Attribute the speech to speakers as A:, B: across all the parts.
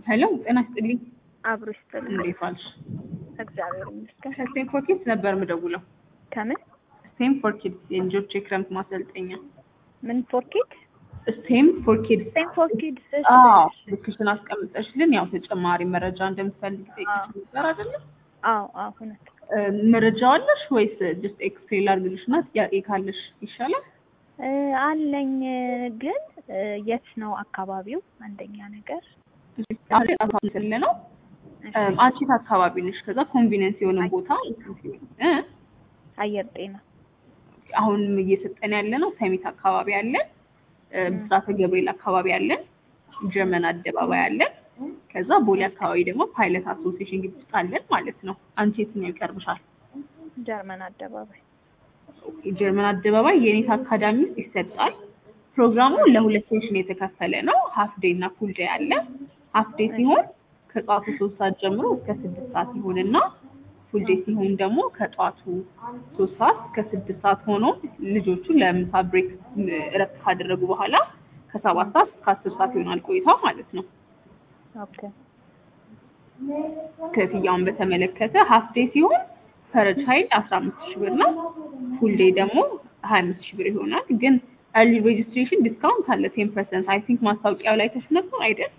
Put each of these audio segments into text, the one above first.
A: ሄሎ ጤና ይስጥልኝ።
B: አብሮ ይስጥልኝ።
A: እንዴት ዋልሽ?
B: እግዚአብሔር ይመስገን።
A: ከስቴም ፎር ኪድስ ነበር የምደውለው።
B: ከምን
A: ስቴም ፎር ኪድስ የልጆች የክረምት ማሰልጠኛ።
B: ምን ፎርኪድ
A: ስቴም ፎር ኪድስ።
B: ሴም ፎርኪድ
A: አዎ ልክሽን አስቀምጠሽልን ያው ተጨማሪ መረጃ እንደምትፈልግ ጠይቅሽ ነበር አይደለም?
B: አዎ አዎ እውነት
A: መረጃ አለሽ ወይስ ጀስት ኤክስፕሌን ላድርግልሽ እና ጥያቄ ካለሽ ይሻላል?
B: እ አለኝ ግን እ የት ነው አካባቢው? አንደኛ ነገር
A: ስለ ነው አንቺት አካባቢ ነሽ። ከዛ ኮንቪኒየንስ የሆነ ቦታ እ
B: አየር ጤና
A: አሁን እየሰጠን ያለ ነው ሰሚት አካባቢ አለን፣ እ ብስራተ ገብርኤል አካባቢ አለን፣ ጀርመን አደባባይ አለን። ከዛ ቦሌ አካባቢ ደግሞ ፓይለት አሶሲዬሽን ግቢ ውስጥ አለን ማለት ነው። አንቺ የትኛው ይቀርብሻል?
B: ጀርመን አደባባይ
A: ኦኬ፣ ጀርመን አደባባይ የኔት አካዳሚ ውስጥ ይሰጣል። ፕሮግራሙ ለሁለት ሴሽን የተከፈለ ነው። ሀፍ ዴይ እና ፉል ዴይ አለ። ሀፍ ዴይ ሲሆን ከጠዋቱ ሶስት ሰዓት ጀምሮ እስከ ስድስት ሰዓት ይሆንና ፉል ዴይ ሲሆን ደግሞ ከጠዋቱ ሶስት ሰዓት እስከ ስድስት ሰዓት ሆኖ ልጆቹ ለምሳ ብሬክ እረፍት ካደረጉ በኋላ ከሰባት ሰዓት እስከ አስር ሰዓት ይሆናል ቆይታው ማለት ነው።
B: ኦኬ
A: ክፍያውን በተመለከተ ሀፍ ዴይ ሲሆን ፐር ቻይልድ አስራ አምስት ሺህ ብር ነው። ፉል ዴይ ደግሞ ሀያ አምስት ሺህ ብር ይሆናል። ግን ኤርሊ ሬጅስትሬሽን ዲስካውንት አለ ቴን ፐርሰንት አይ ቲንክ ማስታወቂያው ላይ ተሽ ነበር አይደል?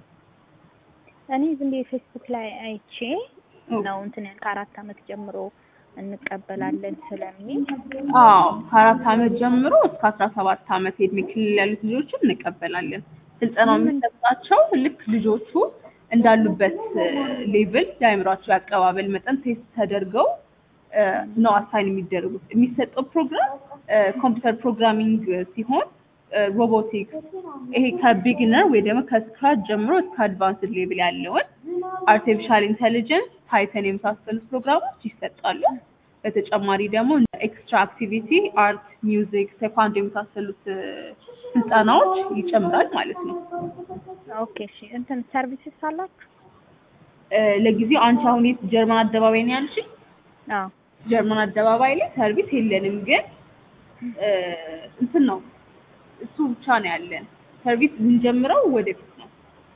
B: እኔ ዝም ብዬ ፌስቡክ ላይ አይቼ ነው እንትን ከአራት ዓመት ጀምሮ እንቀበላለን ስለሚል
A: አዎ ከአራት ዓመት ጀምሮ እስከ አስራ ሰባት ዓመት የእድሜ ክልል ያሉት ልጆችን እንቀበላለን። ስልጠናው የሚሰጣቸው ልክ ልጆቹ እንዳሉበት ሌቭል የአእምሯቸው የአቀባበል መጠን ቴስት ተደርገው እ ነው አሳይን የሚደረጉት። የሚሰጠው ፕሮግራም ኮምፒውተር ፕሮግራሚንግ ሲሆን ሮቦቲክስ ይሄ ከቢግነር ወይ ደግሞ ከስክራች ጀምሮ እስከ አድቫንስድ ሌቭል ያለውን አርቲፊሻል ኢንቴሊጀንስ፣ ፓይተን የመሳሰሉት ፕሮግራሞች ይሰጣሉ። በተጨማሪ ደግሞ እንደ ኤክስትራ አክቲቪቲ አርት፣ ሚውዚክ፣ ቴኳንዶ የመሳሰሉት እ ስልጠናዎች ይጨምራል ማለት ነው።
B: ኦኬ እሺ እንትን ሰርቪስስ አላችሁ?
A: እ ለጊዜው አንቺ አሁን የት ጀርመን አደባባይ ነው ያልሽኝ?
B: አዎ
A: ጀርመን አደባባይ ላይ ሰርቪስ የለንም፣ ግን እ እንትን ነው እሱ ብቻ ነው ያለን። ሰርቪስ የምንጀምረው ወደፊት ነው።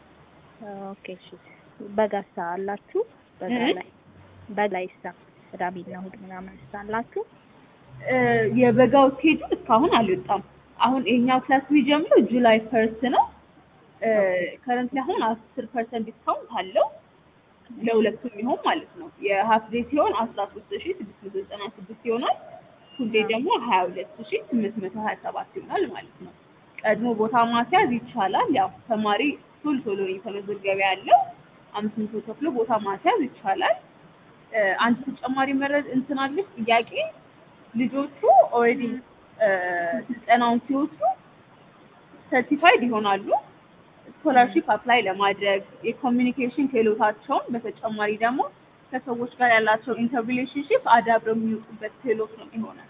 B: ኦኬ እሺ በጋሳ አላችሁ? በጋ
A: እ?
B: ላይ በላይሳ ቅዳሜና እሑድ ምናምን አላችሁ?
A: እ የበጋው ስኬጁል እስካሁን አልወጣም። አሁን ይሄኛው ክላስ የሚጀምረው ጁላይ ፈርስት ነው። ከረንት አሁን አስር ፐርሰንት ዲስካውንት አለው ለሁለቱም ይሆን ማለት ነው። የሀፍ ዴይ ሲሆን አስራ ሶስት ሺ ስድስት መቶ ዘጠና ስድስት ይሆናል። ፉል ዴይ ደግሞ ሀያ ሁለት ሺ ስምንት መቶ ሀያ ሰባት ይሆናል ማለት ነው። ቀድሞ ቦታ ማስያዝ ይቻላል። ያው ተማሪ ቶሎ ቶሎ ነው እየተመዘገበ ያለው። አምስት መቶ ከፍሎ ቦታ ማስያዝ ይቻላል። እ አንድ ተጨማሪ መረድ እንትን አለች ጥያቄ ልጆቹ ኦልሬዲ ስልጠናውን ሲወስዱ ሰርቲፋይድ ይሆናሉ። ስኮላርሺፕ አፕላይ ለማድረግ የኮሚኒኬሽን ክህሎታቸውን በተጨማሪ ደግሞ ከሰዎች ጋር ያላቸው ኢንተር ሪሌሽንሽፕ አዳብረው የሚወጡበት ክህሎት ነው የሚሆነው።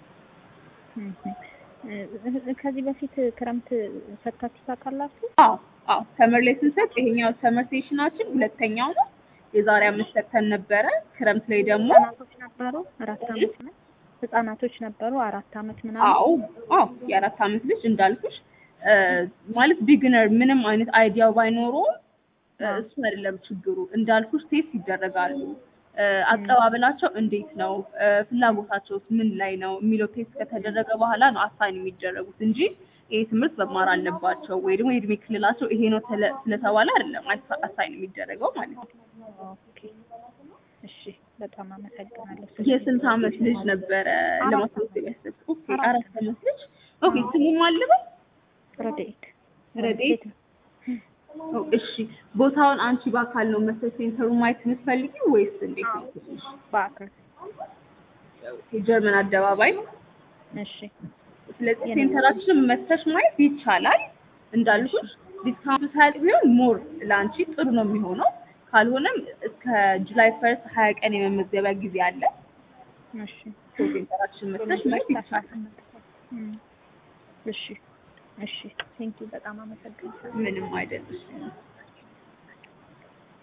B: እ ከዚህ በፊት ክረምት ሰጥታችሁ ታውቃላችሁ?
A: አዎ አዎ ሰመር ላይ ስንሰጥ ይሄኛው ሰመር ሴሽናችን ሁለተኛው ነው። የዛሬ አምስት ሰጥተን ነበረ። ክረምት ላይ ደግሞ
B: ህጻናቶች ነበሩ አራት አመት ነው ህጻናቶች ነበሩ አራት አመት ምናምን
A: አዎ አዎ የአራት አመት ልጅ እንዳልኩሽ እ ማለት ቢግነር ምንም አይነት አይዲያው ባይኖረውም እ እሱ አይደለም ችግሩ። እንዳልኩሽ ቴስት ይደረጋሉ። እ አቀባበላቸው እንዴት ነው፣ እ ፍላጎታቸውስ ምን ላይ ነው የሚለው ቴስት ከተደረገ በኋላ ነው አሳይን የሚደረጉት እንጂ ይሄ ትምህርት መማር አለባቸው ወይ ደግሞ የእድሜ ክልላቸው ይሄ ነው ተለ- ስለተባለ አይደለም አሳ- አሳይን የሚደረገው ማለት ነው።
B: ኦኬ እሺ በጣም አመሰግናለሁ።
A: የስንት አመት ልጅ ነበረ ለማስመዝገብ ያሰብኩት? ኦኬ
B: አራት
A: አራት አመት ልጅ። ኦኬ ስሙም አለበት
B: ረድኤት
A: ረድኤት ኦ፣ እሺ ቦታውን አንቺ በአካል ነው መሰል ሴንተሩ ማየት የምትፈልጊው ወይስ እንዴት ነው?
B: በአካል
A: የጀርመን አደባባይ።
B: እሺ
A: ስለዚህ ሴንተራችንን መተሽ ማየት ይቻላል። እንዳልኩሽ ዲስካውንት ሳያልቅ ቢሆን ሞር ለአንቺ ጥሩ ነው የሚሆነው። ካልሆነም እስከ ጁላይ ፈርስት ሀያ ቀን የመመዝገቢያ ጊዜ አለ።
B: እሺ
A: ሴንተራችንን መተሽ ማየት ይቻላል።
B: እም፣ እሺ እሺ ቴንኪው በጣም አመሰግናለሁ።
A: ምንም አይደለም።